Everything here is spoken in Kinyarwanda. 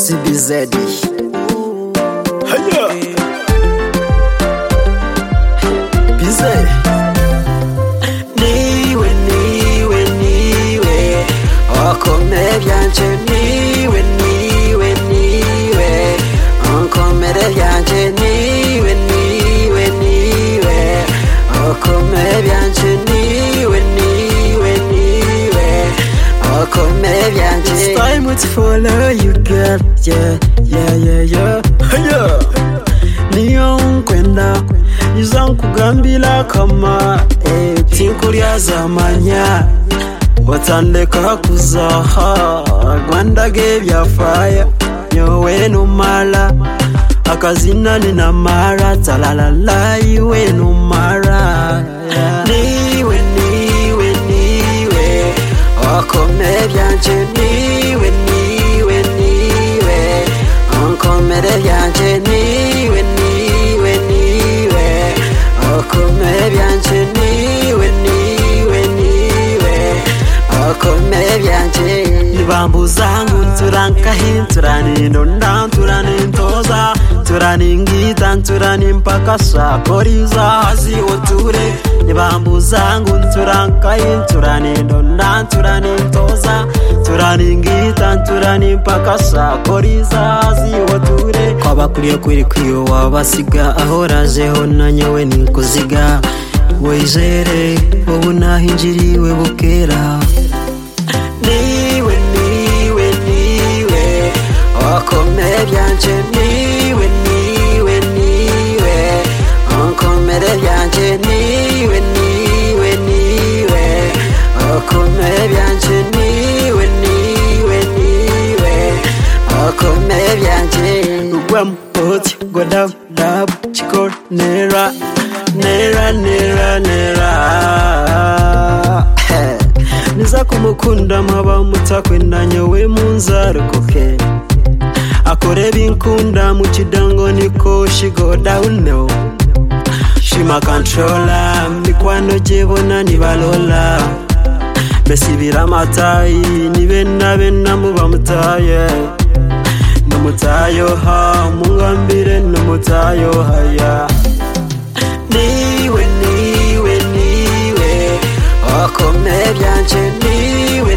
CBZ Haya. bize niwe niwe niwe okome byanje niwe niwe niwe onkomere byanje niwe niwe niwe okome byanje niwe niwe niwe okome byanje I would follow you girl yeah yeah yeah yeah Haya. niyo nkwenda iza nkugambira kama eh, tinkulya zamanya watandeka kuzaha gwandage byafaya nyowe numara akazina ninamara talalala iwe numara niwe niwe niwe wakome byanje niwe niwe niwe onkomere byanje niwe niwe niwe okome byanje niwe niwe niwe okome byanje nibambuza ngo nturankahi nturanindo ndanturane ntoza turaningita nturani mpaka sakoriza hasi oture nibambuza ngo nturankahi nturanindo ndanturane ntoza turaningita nturani mpaka sakoriza hasi oture kwabakuriye kwiri kwiyo wabasiga ahorajeho nanyowe ninkuziga wizere ubu nahinjiriwe bukera niwe niwe niwe wakomere byanje niwe niwe niwe onkomere byanje niwe niwe niwe wakomere byanje niwe niwe niwe wakomere byanje rugwamo boti godabu dabu chikoro nera nera nera nera niza kumukunda mwaba mutakwendanye we munzarokoke akore binkunda mu kidango niko she go down no shima controla mikwano gyebona nibalola besibira amatayi nibenabena muba mutaye nomutayoha mungambire nomutayohaya niwe niwe niwe okome byanje niwe